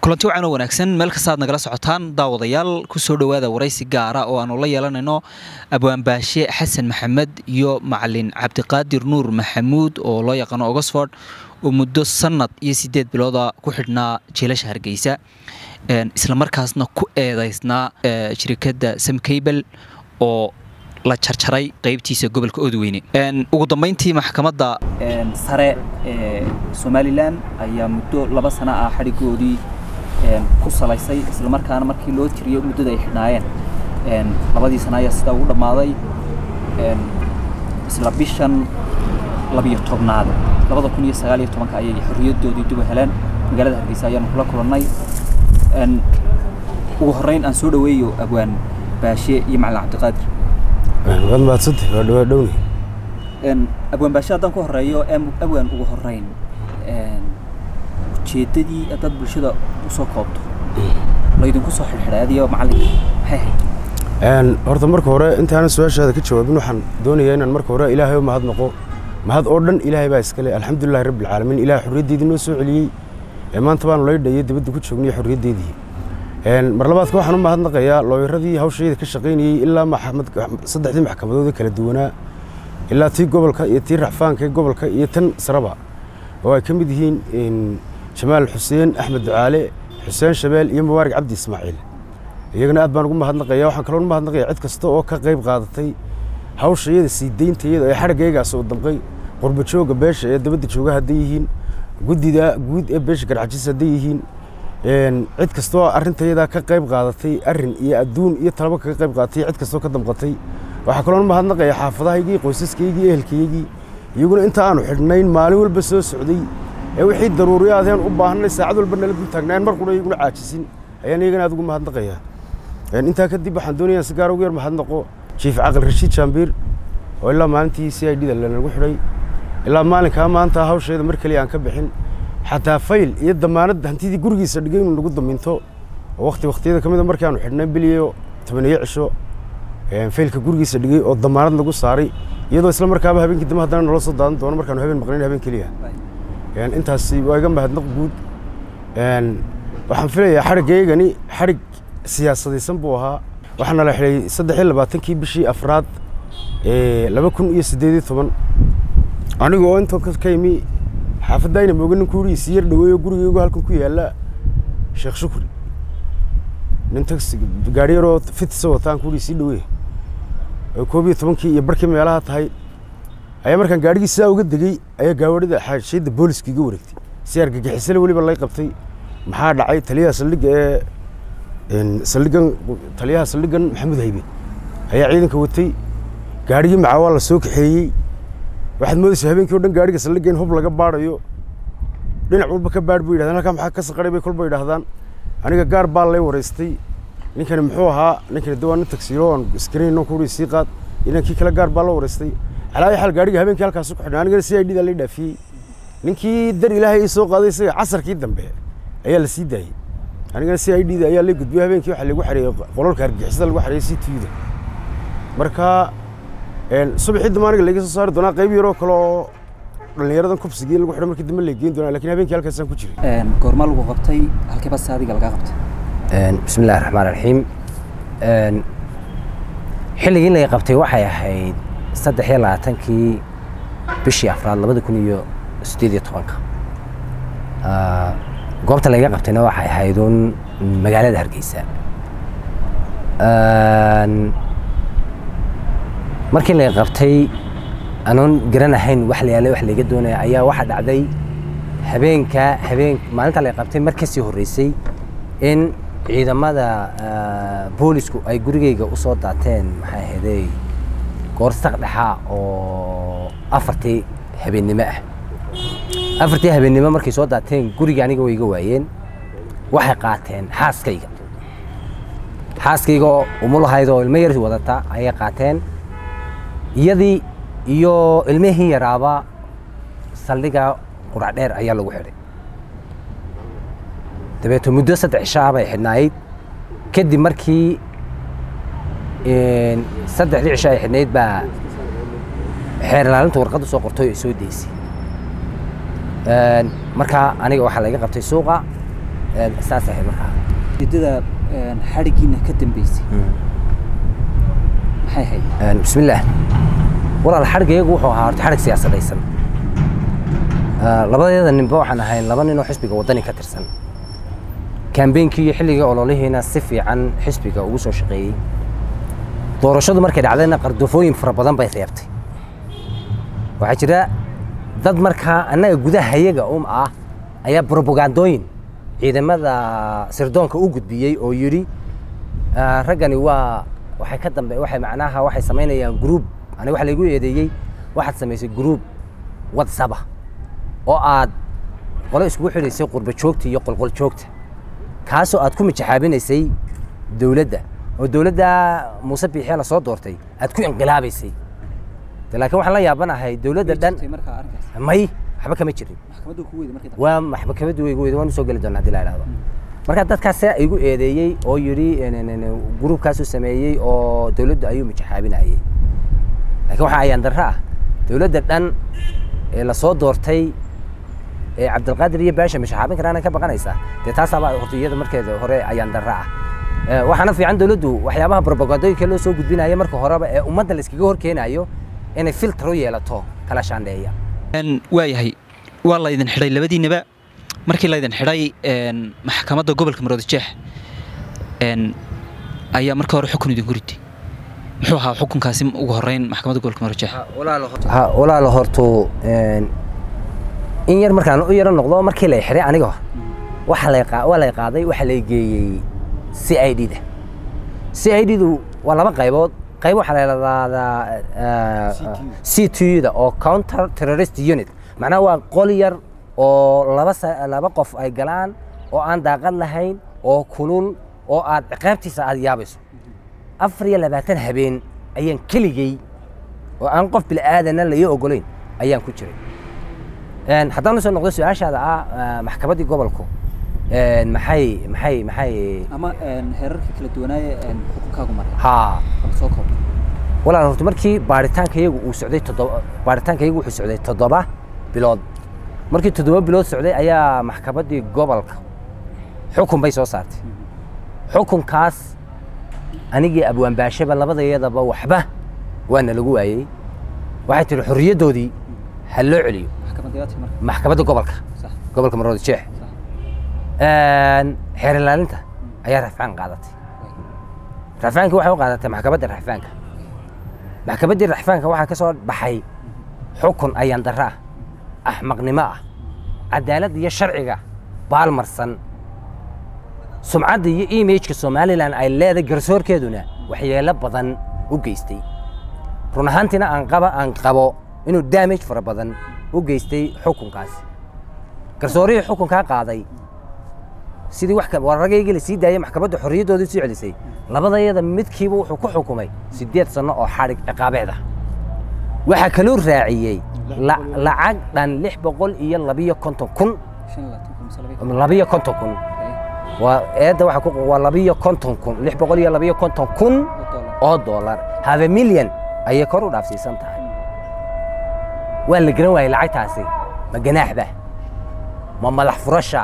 kulanti wacan oo wanaagsan meel kastaad nagala socotaan daawadayaal kusoo dhowaada waraysi gaara oo aanu la yeelanayno abwaanbaashe xasan maxamed iyo macalin cabdiqaadir nuur maxamuud oo loo yaqaano oxford oo muddo sanad iyo sideed bilooda ku xidhnaa jeelasha hargeysa islamarkaasna ku eedeysnaa shirikadda samcabel oo la jarjaray qeybtiisa gobolka oodweyne ugu dambeyntii maxkamadda sare ee somalilan ayaa muddo laba sano ah xadhigoodii ku salaysay islamarkaana markii loo tiriyo muddada ay xidhnaayeen labadii sana ayaa sidaa ugu dhammaaday isla bishan labiyo tobnaad labada kun iyo sagaal iyo tobanka ayay xorriyaddoodii dib u heleen magaalada hargeysa ayaanu kula kulannay ugu horreyn aan soo dhaweeyo abwaan baashe iyo macalin cabdiqaadir waad mahadsantay waa dhawaa dhowni abwaan baashe haddaan ku horeeyo abwaan ugu horreyn ujeeddadii haddaad bulshada usoo koobto laydinku soo xidhxidhay adiyo macalinka maxay ahayd horta marka hore intaanan su-aashaada ka jawaabin waxaan doonayaa inaan marka hore ilaahay u mahad noqo mahad oo dhan ilaahay baa iskale alxamdulilahi rabbilcaalamiin ilahay xorriyaddeedii noo soo celiyey ee maanta baanu laydhayay dibadda ku joognay xorriyaddeedii mar labaadka waxaan u mahadnaqayaa looyaradii hawshayda ka shaqaynayey ilaa maxamed saddexdii maxkamadood ee kala duwanaa ilaa tii gobolka iyo tii racfaanka ee gobolka iyo tan saraba oo ay ka mid yihiin jamaal xuseen axmed ducaale xuseen shabeel iyo mubaarak cabdi ismaaciil iyagana aad baan ugu mahadnaqaya waxaan kaloo mahadnaqaya cid kasta oo ka qayb qaadatay hawsha iyada sii deynta iyada ee xadhiggaygaas oo damqay qurba jooga beesha ee dabadda jooga hadday yihiin guddida guud ee beesha garxajis hadday yihiin cid kastoo arrintayadaa ka qayb qaadatay arrin iyo adduun iyo talabo kaga qayb qaadatay cid kastoo ka damqatay waxaa kaloo mahadnaqaya xaafadahaygii qoysaskaygii ehelkaygii iyaguna inta aanu xidhnayn maalin walba soo socday ee wixii daruuriyaadeen u baahnay saacad walba nala dul taagnaan mar qura iyaguna caajisin ayaan iyagana aad ugu mahadnaqayaa intaa kadib waxaan doonayaa si gaar ugu yar mahadnaqo jiif caqal rashiid jaambiir oo ilaa maalintii c i d da lanagu xidhay ilaa maalinkaa maanta hawsheeda mar keliya aan ka bixin xataa fayl iyo damaanad hantidii gurigiisa dhigay inuu nagu daminto oo wakti waktiyada ka mida markii aanu xidhnay biliyo tobaniyo cisho faylka gurigiisa dhigay oo damaanad nagu saaray iyadoo isla markaaba habeenkii dambe haddana nala soo daadan doono markaanu habeen maqnayn habeen keliya intaasi waa iga mahadnaq guud waxaan filayaa xadhiggaygani xadhig siyaasadaysan buu ahaa waxaana la xidhay saddex iyo labaatankii bishii afraad laba kun iyo siddeed iyo toban aniga oo intan ka imi xaafadayna mooga nin kuurigiisi yar dhaweeyo gurigaygu halkan ku yaalla sheekh shukri nin taxi gaari yaroo fitisa wataan kuurigiisii dhaweey oo koob iyo tobankii iyo barkii meelaha tahay ayaa markaan gaadhigii sidaa uga degey ayaa gaawadhida xaashiyadda booliska iga wareegtay si argagixisale weliba lay qabtay maxaa dhacay taliyaha saldhigga ee saldhiggan taliyaha saldhiggan maxamuud haybe ayaa ciidanka watay gaadhigii macaa waa la soo kaxeeyey waxaad moodaysaa habeenkii o dhan gaadhiga saldhigga in hub laga baadhayo dhinac walba ka baadh bay yidhahdaan halkaa maxaa ka saqaray bay kolba yidhahdaan aniga gaar baa lay waraystay ninkani muxuu ahaa ninkani de waa nin tagsiilo aan iskarayno kuuri sii qaad inankii kale gaar baa la waraystay calaayo xal gaadhiga habeenkii halkaas ku xidhnay anigana c i d da lay dhaafiyey ninkii dar ilaahay ii soo qaaday isaga casarkii dambe ayaa la sii daayey anigana c i d da ayaa lay gudbiyey habeenkii waxaa lagu xareeyey qololka hargixisada lagu xareeyey c t da marka subaxii dambe aniga layga soo saari doonaa qayb yaroo kale oo dhallinyaradan kubsigii lagu xidho markii dambe lay geyn doonaa lakin habeenkii halkaasaan ku jiray goorma lagu qabtay halkee bas adiga lagaa qabtay bismi illahi raxmaan raxiim xilligii laga qabtay waxay ahayd saddex iyo labaatankii bishii afraad labada kun iyo siddeed iyo tobanka goobta laga qabtayna waxay ahayd uun magaalada hargeysa markii laga qabtay anoon garan ahayn wax la yaalay wax layga doonaya ayaa waxaa dhacday habeenka habeen maalinta laga qabtay mar kasii horreysay in ciidamada boolisku ay gurigayga u soo daateen maxay ahaydey goorsaq dhexa oo afartii habeennimo ah afartii habeennimo markay soo daateen guriga aniga way iga waayeen waxay qaateen xaaskayga xaaskayga oo umulahayd oo ilmo yar wadata ayay qaateen iyadii iyo ilmihii yaraaba saldhiga qurac dheer ayaa lagu xidhay dabeeto muddo saddex cishaa bay xidhnayd kadib markii saddexdii cisho ay xidhnayd baa xeer ilaalinta warqadda soo qortay oo soo deysay markaa aniga waxaa laga qabtay suuqa Een, saas ahayd markaa ujeedada xadhigiina ka dambeysay maxay ahayd Een, bismillaah walaal xadhigaygu wuxuu ahaa horta xadhig siyaasadaysan Ah, labadeeda ninba waxaan ahayn laba nin oo xisbiga waddani ka tirsan kambeynkii iyo xilligii ololihiina si fiican xisbiga ugu soo shaqeeyey doorashadu markay dhacdayna qardofooyin fara badan bay reebtay waxaa jira dad markaa annaga gudaha iyaga um ah ayaa brobagandooyin ciidamada sirdoonka u gudbiyey oo yidhi ah, raggani waa waxay ka dambe waxay macnaha waxay samaynayaan group aniga waxa laygu eedeeyey waxaad samaysay group whatsapp ah oo aad qolo iskugu xidhaysay qurba joogta iyo qolqol joogta kaasoo aad ku mijaxaabinaysay dowladda oo dowladda muuse biixee la soo doortay aad ku inqilaabaysay De laakiin waxaan la yaabanahay dowladda dhan markaa arrinkaas may waxba kama jirin maxkamaddu ku weyday markii waa maxkamadda way igu weyday waan usoo geli doonaa haddii la idhaahdo marka dadkaas igu eedeeyey oo yidhi gruubkaasuu sameeyey oo dowladdu ayuu mijaxaabinayey laakiin waxaa ayaan darro ah dowladda dhan ee lasoo doortay ee cabdilqaadir iyo baasha mijaxaabin karaana ka baqanaysaa dee taasaabaa horta iyada markeeda hore ayaan darro ah Eh, waxaana fiican dowladdu waxyaabaha propagandooyinka loo soo gudbinayo marka horeba ee ummadda la iskaga hor keenayo inay filter u yeelato kala shaandheeya waayahay waa laydin xidhay labadiinaba markii laydin xidhay een, maxkamadda gobolka maroodijeex een, ayaa marka hore xukun idinku ritay muxuu ahaa xukunkaasi ugu horeyn maxkamadda gobolka maroodijeex ha walaalo horto een, in yar markaan u yaro noqdo markii lay xiray aniga waxa lay qaa- waa lay qaaday waxa lay geeyey c i d da c i d du waa laba qaybood qayb waxaa la yidhahdaa c t da oo counter terrorist unit macnaha waa qol yar oo laba sa- laba qof ay galaan oo aan daaqad lahayn oo kulul oo aad ciqaabtiisa aad yaabayso afar iyo labaatan habeen ayaan keligey oo aan qof bilaadanna la ii ogolayn ayaan ku jiray Een, haddaan usoo noqdo su-aashaada ah ah, maxkamaddii gobolku een, maxay maxay maxay ama heerarka kala duwanaaye xukunkaagu maray haa soo koob walaal horta markii baaritaankayagu uu socday toddoba baaritaankayagu wuxuu socday toddoba bilood markii toddoba bilood socday ayaa maxkamaddii gobolka xukun bay soo saartay xukunkaas anigii abwaanbaashaba labadayadaba waxba waana lagu waayey waxay tihi xorriyaddoodii ha loo celiyo maxkamadayaadka marka maxkamadda gobolka sax gobolka maroodi jeex sax xeer ilaalinta ayaa rafcaan qaadatay rafcaankii waxay u qaadatay maxkamadda rafcaanka maxkamaddii rafcaanka waxaa ka soo baxay xukun ayaan darro ah axmaqnimo ah cadaaladda iyo sharciga baalmarsan sumcadda iyo imageka somalilan ay leedahay garsoorkeeduna waxyeelo badan u geystay run ahaantiina aan qaba aan qabo inuu damage fara badan u geystay xukunkaasi garsoorihii xukunkaa qaaday sidii wax ka- waa ragaygii la sii daayay maxkamadda xorriyaddoodii soo celisay labadayada midkiiba wuxuu ku xukumay siddeed sanno oo xadhig ciqaabeed ah waxaa kaloo raaciyey la- lacag dhan lix boqol iyo labiyo konton kun shan iyo labaatan kun mise laba iyo labiyo konton kun waa eedda waxaa ku qo- waa labiyo konton kun lix boqol iyo labiyo konton kun dollar oo dollar have million ayay kor u dhaafsiisan tahay waa la garan waayey lacagtaasi ma ganaaxba ma madax furasha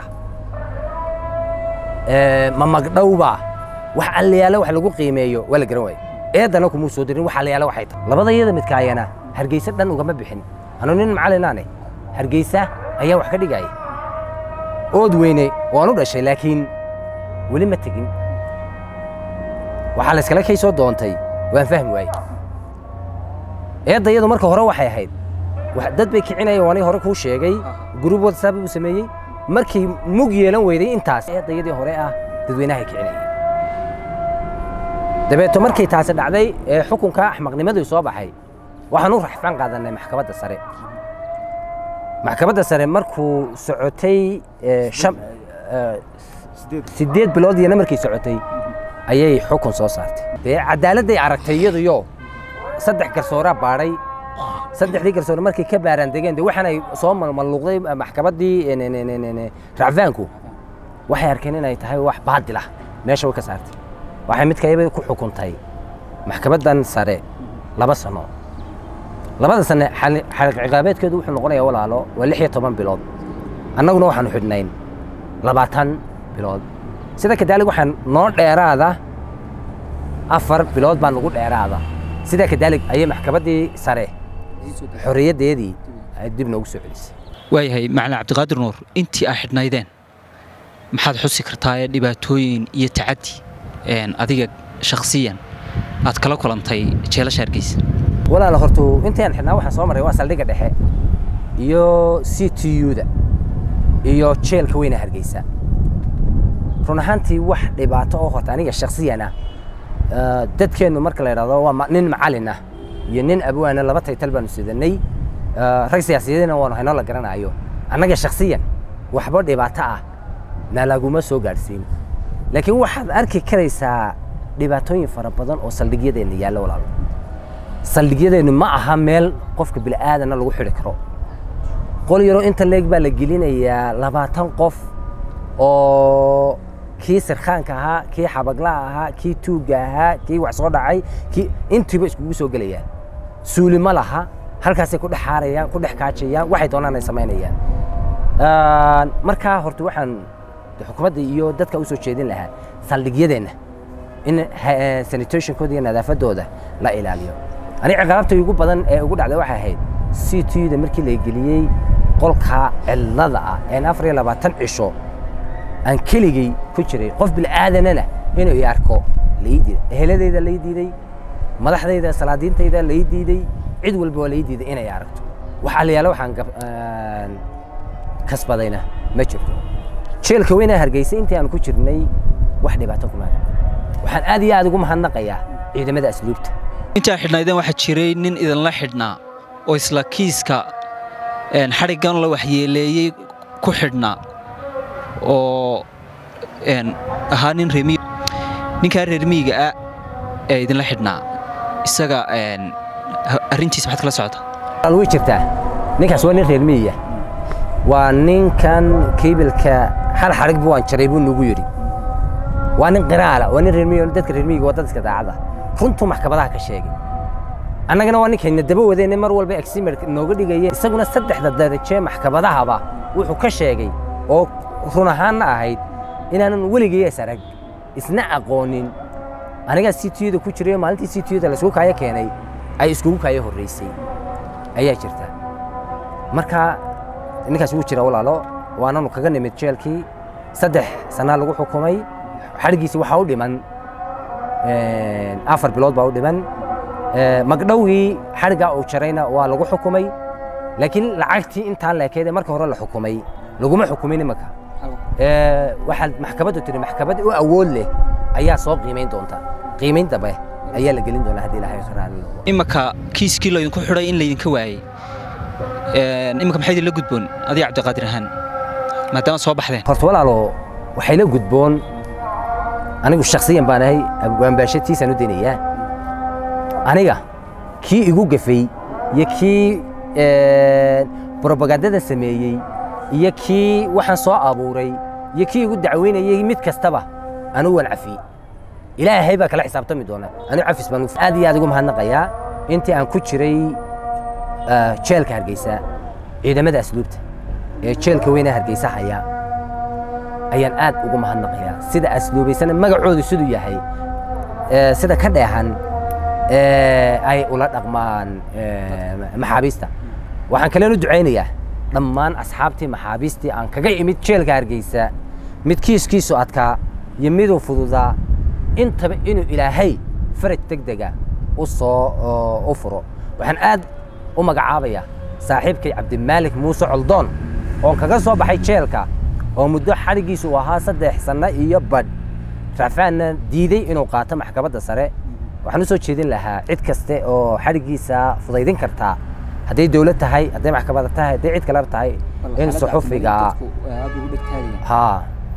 ee, ma magdhowba wax allayaala wax lagu qiimeeyo waa la garan waayey eedana kumuu soo dirin wax allayaala waxay tahay labada iyada midkaayana hargeysa dhan ugama bixin anu nin macalinaane hargeysa ayaa wax ka dhigaya ood weyne waan u dhashay laakiin weli ma tegin waxaa la iskala kay soo doontay waan fahmi waayey eedda iyadu marka hore waxay ahayd wax- dad bay kicinayeen waanii hore kuu sheegay gruub whatsapp buu sameeyey markii mug yeelan weyday intaas eedda iyadii hore ah dadweynahay kicinayeen dabeeto markii taasi dhacday ee xukunka axmaqnimadii soo baxay waxaan u raxfaan qaadanay maxkamadda sare maxkamadda sare markuu socotay ee, shan ee, sideed bilood iyana markay socotay ayay xukun soo saartay dee cadaaladday aragtay iyaduyo saddex garsooraa baadhay saddexdii garsoore markay ka baaraan degeen de waxaanay soo malmalluuqday maxkamaddii en- en- en- en- en- racfaanku waxay arkeen inay tahay wax baadil ah meesha way ka saartay waxay midkayba ku xukuntay maxkamaddan sare laba sano labada sane xali- xaliq ciqaabeedkeedu wuxuu noqonayaa walaalo waa lix iyo toban bilood annaguna waxaanu xidhnayn labaatan bilood sida kadaalig waxaan noo dheeraada afar bilood baa nagu dheeraada sida kadaalig ayay maxkamaddii sare xorriyaddeedii ay dib noogu soo celisay waayahay macalin cabdiqaadir nuur intii aa xidhnaydeen maxaad xusi kartaa ee dhibaatooyin iyo tacaddi adiga shakhsiyan aad kala kulantay jeelasha hargeysa walaala hortu intaan xidhnaa waxaan soo maray waa saldhigga dhexe iyo c t u-da iyo jeelka weyna hargeysa run ahaantii wax dhibaato oo horta aniga shakhsiyan ah dadkeennu marka la idhahdo waa nin macalin ah iyo nin abwaana laba taytal baanu sidanay rag siyaasiyadeena waanu haynoo la garanayo annaga shakhsiyan waxba dhibaato ah nalaguma soo gaadhsiin laakiin waxaad arki karaysaa dhibaatooyin fara badan oo saldhigyadeenna yaallo walaalo saldhigyadeennu ma aha meel qofka bila'aadana lagu xidhi karo qol yaroo inta leeg baa la gelinayaa labaatan qof oo kii sirkhaanka ahaa kii xabagla ahaa kii tuugga ahaa kii wax soo dhacay kii intiiba iskugu soo gelayaan suuli ma laha halkaasay ku dhex xaarayaan ku dhex kaajayaan waxay doonaan ay samaynayaan markaa horta waxaan xukuumadda iyo dadka u soo jeedin lahaa saldhigyadeenna in sanitationkooda iyo nadaafadooda la ilaaliyo aniga ciqaabta ugu badan ee ugu dhacday waxay ahayd c t da markii la geliyey qolka cidlada ah een afar iyo labaatan cisho aan keligay ku jiray qof bil'aadanana inuu i arko lai diiday eheladayda lai diiday madaxdayda salaadiintayda lai diiday cid walba waa lai diiday inay aragto wax aliyaale waxaan kasbadayna ma jirto jeelka weynaa hargeysa intii aan ku jirnay wax dhibaato kuma waxaan aad iyo aad ugu mahadnaqayaa ciidamada asluubta intaa xidhnaydeen waxaa jiray nin idinla xidhnaa oo isla kiiska xadhiggan la waxyeeleeyey ku xidhnaa oo ahaa nin reemiy ninkaa reermiyiga ah ee idinla xidhnaa isaga arrintiisa maxaad kala socotaa way jirtaa ninkaas waa nin reermiyiya waa ninkan kiibilka hal xadhig bu waan jaray buu nagu yidhi waa nin qiraala waa nin reermiyi dadka reermiyiga waa dad iska daacada runtuu maxkamadaha ka sheegay annagana waa ninkayna daba wadeenne mar walba eximer nooga dhigaya isaguna saddexda daraje maxkamadahaba wuxuu ka sheegay oo run ahaanna ahayd inaanan weligay is arag isna aqoonin anigaa c t da ku jiray maalintii c t da laisku kaayo keenay ay iskugu kaayo horraysay ayaa jirta marka ninkaas wuu jira walaalo waananu kaga nimid jeelkii saddex sanaa lagu xukumay xadhiggiisi waxaa u dhiman afar bilood baa u dhiman magdhowgii xadhiggaa uu jarayna waa lagu xukumay laakiin lacagtii intaan leekeede marka hore la xukumay laguma xukumin imanka waxaad maxkamaddu tiri maxkamad u awood leh ayaa soo qiimayn doonta qiimayn dambe ayaa la gelin doonaa haddii ilaahay raali noqdo imanka kiiskii laydinku xidhay in laydinka waayey imanka maxay idinla gudboon adiga cabdiqaadir ahaan maadaama soo baxdeen horta walaalo waxay la gudboon anigu shakhsiyan baan ahay waanbaashatiisaan u daynayaa aniga kii igu gafay iyo kii brobagandada sameeyey iyo kii waxaan soo abuuray iyo kii igu dacweynayey mid kastaba anigu waan cafiyey ilaahay baa kala xisaabtami doona anigu cafis baan aad iyo aad ugu mahadnaqayaa intii aan ku jiray jeelka hargeysa ciidamada asluubta ee jeelka weyna hargeysa haya ayaan aad ugu mahadnaqayaa sida asluubaysana magacoodu siduu yahay sida ka dheehan ay ula dhaqmaan maxaabiista waxaan kaleenu ducaynayaa dhammaan asxaabtii maxaabiistii aan kaga imid jeelka hargeysa mid kiiskiisu adkaa iyo miduu fududaa intaba inuu ilaahay faraj deg dega u soo u furo waxaan aad u magacaabayaa saaxiibkay cabdimaalik muuse coldoon oon kaga soo baxay jeelka oo muddo xadhiggiisu uu ahaa saddex sanno iyo badh racfaanna diiday inuu qaato maxkamadda sare waxaan u soo jeedin lahaa cid kaste oo xadhiggiisa fudaydin kartaa hadday dowlad tahay hadday maxkamada tahay hadday cid kaleba tahay in suxufiga haa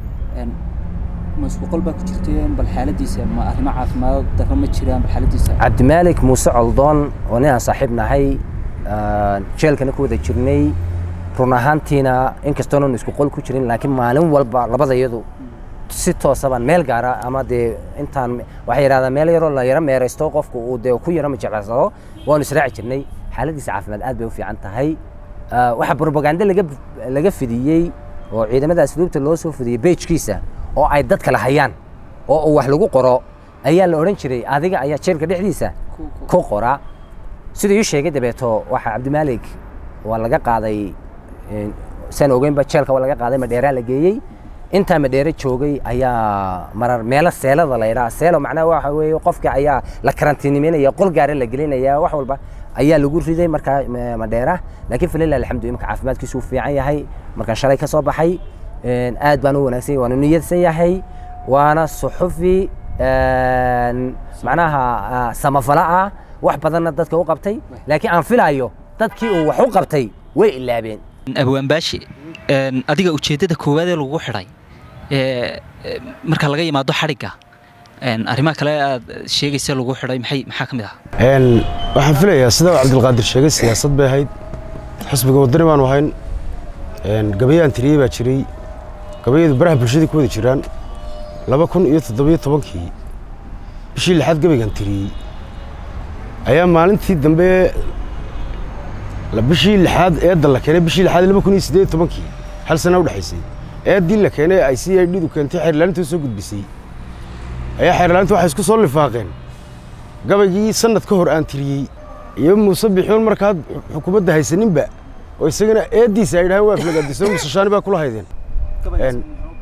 ma isku qol baa ku jirteen bal xaaladiisa ma arrimo caafimaad darro ma jiraan bal xaaladiisa cabdimaalik muuse coldoon oo nin aan saaxiib nahay jeelkana ku wada jirnay run ahaantiina inkastoonan isku qol ku jirin laakiin maalin walba labadayadu si toosabaan meel gaara ama dee intaan waxay yidhahdaa meel yaroo la yaro meeraysto qofku uu dee ku yaro majeclaysado waanu israaci jirnay xaaladiisa caafimaad aad bay u fiican tahay waxaa brobaganda laga laga fidiyey oo ciidamada asluubta loo soo fidiyey beejkiisa oo ay dad kale hayaan oo uu wax lagu qoro ayaa la odhan jiray adiga ayaa jeelka dhexdiisa ku qora siduu ii sheegay dabeeto waxaa cabdimaalik waa laga qaaday een, saan ogeynba jeelka waa laga qaaday madheeraa la geeyey intaa madheere joogay ayaa marar meelo seelada la yidhaha seelo macnaha waxa weeye qofka ayaa la karantiinimeynaya qol gaara la gelinaya wax walba ayaa lagu riday markaa ma- madheera laakiin falilah alxamdu imika caafimaadkiisu uu fiican yahay markaan shalay ka soo baxay een, aad baan u wanaagsan yahay waana niyadsan yahay waana suxufi een, macnaha ah, samafala ah wax badanna dadka u qabtay laakiin aan filayo dadkii uu wax u qabtay way ilaabeen abwaan baashi een, adiga ujeeddada koowaad ee lagu xidhay ee, ee, marka laga yimaado xadhigga een, arrimaha kale aad sheegaysa lagu xidhay maxay maxaa ka mid ah Een, waxaan filayaa sida uu cabdilqaadir sheegay siyaasad bay ahayd xisbiga wadani baanu ahayn een, gabayaan tiriyey baa jiray gabayadu baraha bulshada ku wada jiraan laba kun iyo toddobiyo tobankii bishii lixaad gabaygan tiriyey ayaa maalintii dambe la- bishii lixaad eedda la keenay bishii lixaad laba kun iyo siddeed iyo tobankii hal sana u dhexaysay eeddii la keenay ay c i d-du keentay xeerlaalinta u soo gudbisay ayaa xeerlaalinta waxay isku soo lifaaqeen gabaygii sanad ka hor aan tiriyey iyo muuse bixuun markaad xukuumadda haysaninba oo isagana eeddiisa ay dhahaan waa aflagaadiso musashaani baa kula haydeen Een,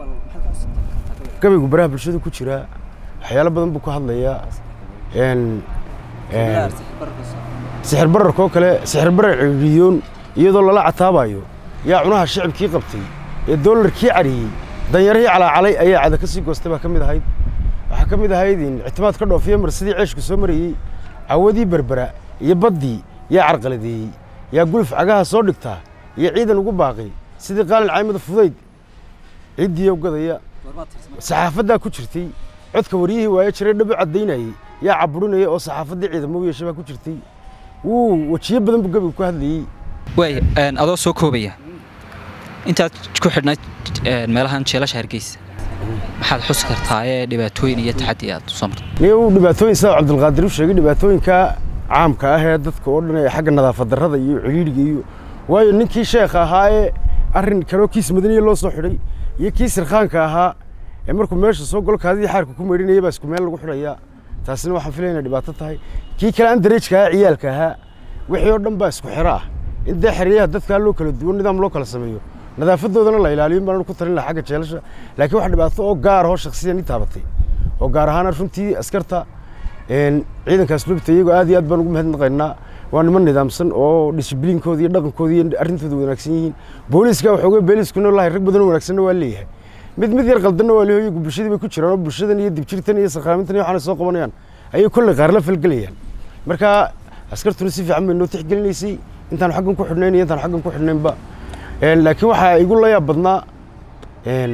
gabaygu baraha bulshada ku jiraa waxyaalo badan buu ka hadlayaa een, een, sixir bararkoo kale sixir barar ciriiriyoon iciyadoo lala cataabayo yaa cunaha shicibkii qabtay ee doolarkii cariyey danyarihii calaacalay ayaa cada ka sii goostay baa ka mid ahayd waxaa ka mid ahayd in ictimaad ka dhoofiya marsidii ceeshku soo marayey cawadii berbera iyo baddii yaa carqaladeeyey yaa guluf cagaha soo dhigtaa iyo ciidan ugu baaqay sidii qaalin caymada fudayd ciddii gadaya saxaafaddaa ku jirtay codka waryihii waaye jiray dhabu caddaynayey yaa caburinaya oo saxaafaddii ciidamo u yeeshay baa ku jirtay wuu wejiyo badan buu gabigu ku hadlayey waay een, adoo soo koobaya intaad ku xidhnayd een, meelahan jeelasha hargeysa maxaad xusi kartaa ee dhibaatooyin iyo taxaddi aad soo martay nin uu dhibaatooyin sida cabdilqaadir u sheegay dhibaatooyinka caamka ah ee dadka oo dhan ee xagga nadaafad darrada iyo ciriiriga iyo waayo ninkii sheekha ahaa ee arrin kaloo kiis madaniya loo soo xidhay iyo kii sirkhaanka ahaa ee markuu meesha soo galo kaadidii xaarka ku meydhinaya baa isku meel lagu xidhayaa taasina waxaan filaya inay dhibaato tahay kii kale andareejka ahaa ciyaalka ahaa wixii oo dhan baa isku xiro ah in dee xeryaha dadkaa loo kala duwan nidaam loo kala sameeyo nadaafadoodana la ilaaliyo baan ku talin lahaa xagga jeelasha laakiin wax dhibaato oo gaar oo shakhsiyan i taabatay oo gaar ahaan runtii askarta een, ciidanka asluubta iyagoo aad iyo aad baan ugu mahadnaqaynaa waa niman nidaamsan oo dishibliinkooda iyo dhaqankooda iyo arrintooda wanaagsan yihiin booliiska waxooga beeliskuna lahay rag badan oo wanaagsanna waa leeyahay mid mid yar qaldanna waa leeyahay iyagu bulshadii bay ku jiraan oo bulshadan iyo dibjirtan iyo sakhraamintan iyo waxaanay soo qabanayaan ayay kolley qaar la falgelayaan marka askartuna si fiican bay noo tixgelinaysay intaan xaggan ku xidhnayn iyo intaan xaggan ku xidhnaynba Een, laakiin waxaa igu la yaab badnaa een,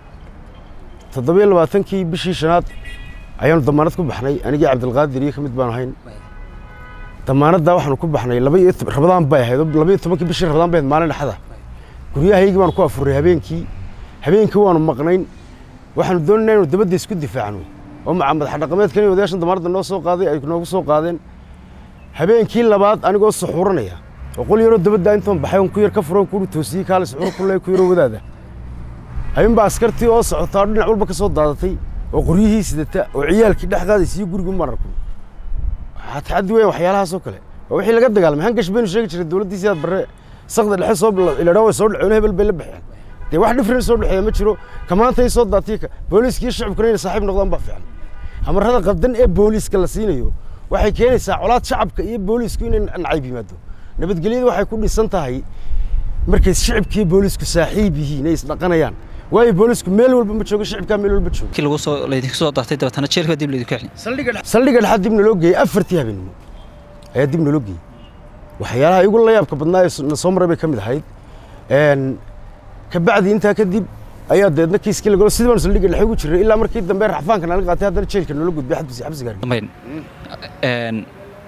toddobiyo labaatankii bishii shanaad ayaanu damaanad ku baxnay anigii cabdilqaadir iyo ka mid baan ahayn damaanaddaa waxaanu ku baxnay laba iyo tob- rabadaan bay ahayd oo laba iyo tobankii bishii rabadaan bay ahayd maalin dhexda guryahaygii baanu ku afuray habeenkii habeenkii waanu maqnayn waxaanu doonaynaa inuu dabadda isku difaacno oo maca madax dhaqameedkan iyo odayaashan damaanadda noo soo qaaday ay noogu soo qaadeen habeenkii labaad anigoo suxuuranaya oo qol yaroo dabadda intaan baxay on ku yar ka furan kuuri toosiyey kaale suxuur ku leey ku yaroo wadaada habeenbaa askartii oo socotaa oo dhinac walba ka soo daadatay oo qoryihii sidata oo ciyaalkii dhex qaadaysiiyo gurigu mararku waxaa taxaddi weyn waxyaalahaasoo kale oo wixii laga dagaalamay hangash baynu sheegi jiray dowladdii sidaad barre sakda dhexe soo iladhaa way soo dhaceen hebel bay la baxeen dee wax dhifrin soo dhexeeya ma jiro kamaantay soo daatay ka booliiska iyo shacabkuna inay saaxiib noqdaan baa fiican amarada qaldan ee booliiska la siinayo waxay keenaysaa colaad shacabka iyo booliisku inay nacayb yimaado nabadgelyadu waxay ku dhisan tahay markay shicibka iyo boolisku saaxiib yihiin ay isdhaqanayaan waayo boolisku meel walba ma joogo shicibkaa meel walba joogo kii lagu soo laydinka soo dartay dabeetana jeelka dib laydinku xidhay saldhigga dhexaad dib naloo geeyey afartii habeenimo ayaa dib naloo geeyey waxyaalaha igu la yaabka badnaa ee na soo maray bay ka mid ahayd Een, kabacdi intaa kadib ayaa deedna kiiskii lagalo sidii baanu saldhigga dhexe ugu jirnay ilaa markii dambe raxfaanka nalaga qaatay haddana jeelka noola gudbay xabsi xabsiga hargeysa. dambayn een,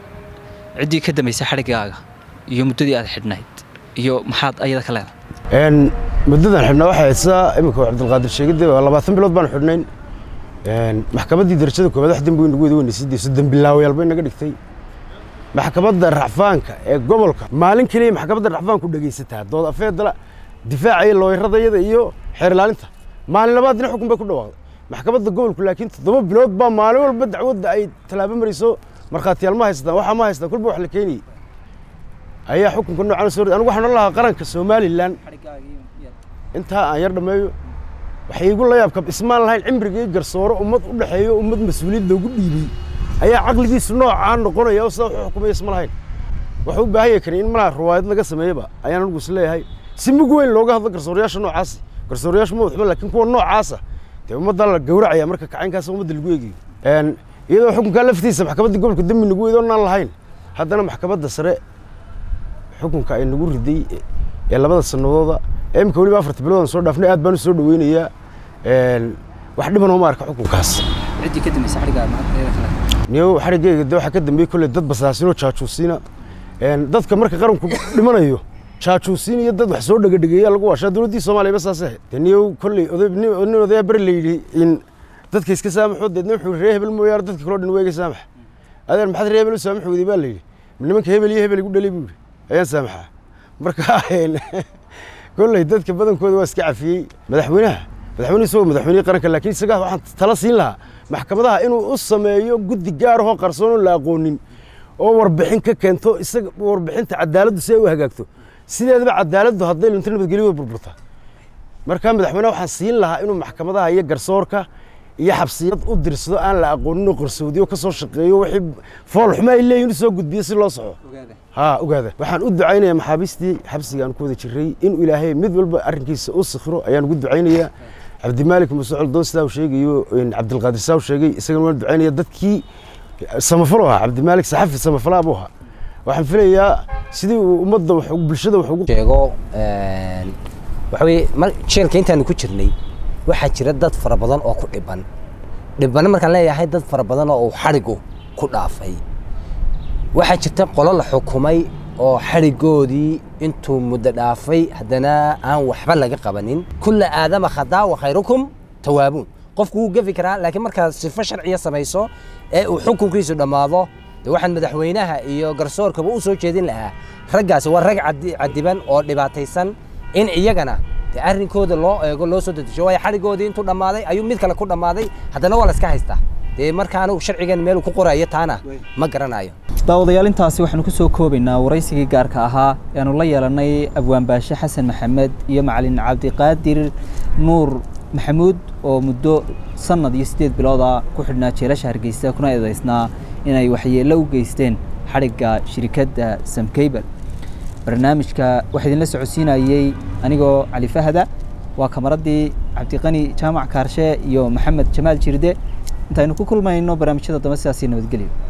ciddii ka dambaysay xadhiggaaga iyo muddadii aad xidhnayd iyo maxaad ayada ka leedahay Een, muddadan xidhnaa waxay ahayd sidaa iminka uu cabdilqaadir sheegay dee waa labaatan bilood baanu xidhnayn Een, maxkamaddii darajada koowaad wax dembi weyn nagu wada weynaysid dee soddon bilaawayaal bay naga dhigtay maxkamadda racfaanka ee gobolka maalin keliya maxkamadda racfaanku dhegaysataa dood afeedala difaaca iyo looyradayada iyo xeer ilaalinta maalin labaadina xukun bay ku dhawaaqday maxkamadda gobolku laakiin toddoba bilood baa maalin walba dacwadda ay tallaabo marayso markhaatiyaal ma haystaan waxaa ma haystaan kulba wax la keenayay ayaa xukunka noocan soo anigu waxaan odhan lahaa qaranka somalilan intaa aan yar dhammeeyo waxay igu la yaabka ismaan lahayn cimrigii garsooro ummad u dhexeeyo ummad mas-uuliyad loogu dhiibay ayaa caqligiisu noocaa noqonaya oo sidaa wuxuu xukumaya isma lahayn wuxuu u baahan yahay kani in malaa riwaayad laga sameeyaba ayaan anigu is leeyahay si mug weyn looga hadlo garsoorayaasha noocaasi garsoorayaashu ma waxba laakiin kuwa noocaasa dee ummaddaa la gowracaya marka kacaynkaas ummadda lagu eegayo iyadoo xukunkaa laftiisa maxkamadda gobolka dembi nagu weydoo naan lahayn haddana maxkamadda sare xukunka ay nagu riday ee labada sanadooda ee imika weliba afarta biloodan soo dhaafnay aad baan u soo dhaweynayaa wax dhiban oo ma arka xukunkaas ciddii ka dambaysa xadhigga niyow xariggeyga de waxaa ka dambeeyey kolley dad basaasinoo jaajuusiina dadka marka qaranku dhimanayo jaajuusiin iyo dad wax soo dhegadhegeeya lagu waashaa dowladdii soomaaliya ba saas ahayd de niyow kolley oday nin odayaa beri la yidhi in dadka iska saamaxoo deedna wuxuu ree hebel mooyaane dadka kaloo dhan weega saamax adeer maxaad ree hebel u saamax weyday baa la yidhi nimanka hebel iyo hebel igu dhalay buu yidhi ayaan saamaxaa marka kolley dadka badankooda waa iska cafiyey madaxweynaha madaxweyne isagoo madaxweynihii qaranka laakiin isaga waxaan tala siin lahaa maxkamadaha inuu u sameeyo guddi gaar ahoo qarsoon oo la aqoonin oo warbixin ka keento isaga warbixinta cadaaladdu si ay u hagaagto sideedaba cadaaladdu hadday lunta nabadgelyo way burburtaa marka madaxweyneha waxaan siin lahaa inuu maxkamadaha iyo garsoorka iyo xabsiyad u dirsado aan la aqoonin oo qarsoodiyo ka soo shaqeeyo wixii fool xumo ay leeyihin u soo gudbiyo si loo soxo ها ogaada waxaan u ducaynayaa maxaabiistii xabsiga aan ku wada jiray inuu ilaahay mid walba arrinkiisa u sikhiro ayaan ugu ducaynayaa cabdimaalik muuse coldoon sidaa uu sheegayo cabdilqaadir saa uu sheegay isagana waan ducaynaya dadkii samafalo ahaa cabdimaalik saxafi samafalaa buu ahaa waxaan filayaa sidii uu ummadda wax bulshada wax ugu sheego waxa weye mar jeelka intaanu ku jirnay waxaa jira dad fara badan oo ku dhiban dhibana markaan leeyahay dad fara badan oo uu xadhigu ku dhaafay waxaa jirta qolo la xukumay oo xadhigoodii intuu muddo dhaafay haddana aan waxba laga qabanin kulla aadama khadaa wa khayrukum tawaabuun qofku wuu gefi karaa laakiin markaad sifo sharciya samayso ee uu xukunkiisu dhammaado de waxaan madaxweynaha iyo garsoorkaba u soo jeedin lahaa raggaasi waa rag cadiban oo dhibaataysan in iyagana de arrinkooda loo eego loo soo dedejiyo waayo xadhigoodii intuu dhammaaday ayuu mid kale ku dhammaaday haddana waa la iska haystaa dee marka anigu sharcigan meel ku qorayo taana ma garanayo daawadayaal intaasi waxaanu ku soo koobaynaa waraysigii gaarka ahaa ee aanu la yeelanay abwaanbaashe xasan maxamed iyo macalin cabdiqaadir nuur maxamuud oo muddo sanad iyo siddeed bilooda ku xidhnaa jeelasha hargeysa kuna eedaysnaa inay waxyeello u geysteen xadhigga shirikadda samkeyber barnaamijka waxaa idinla socodsiinayey anigoo cali fahada waa kamaradii cabdiqani jaamac kaarshe iyo maxamed jamaal jirde intaynu ku kulmayno barnaamijyada dambe sidaasi nabadgelyo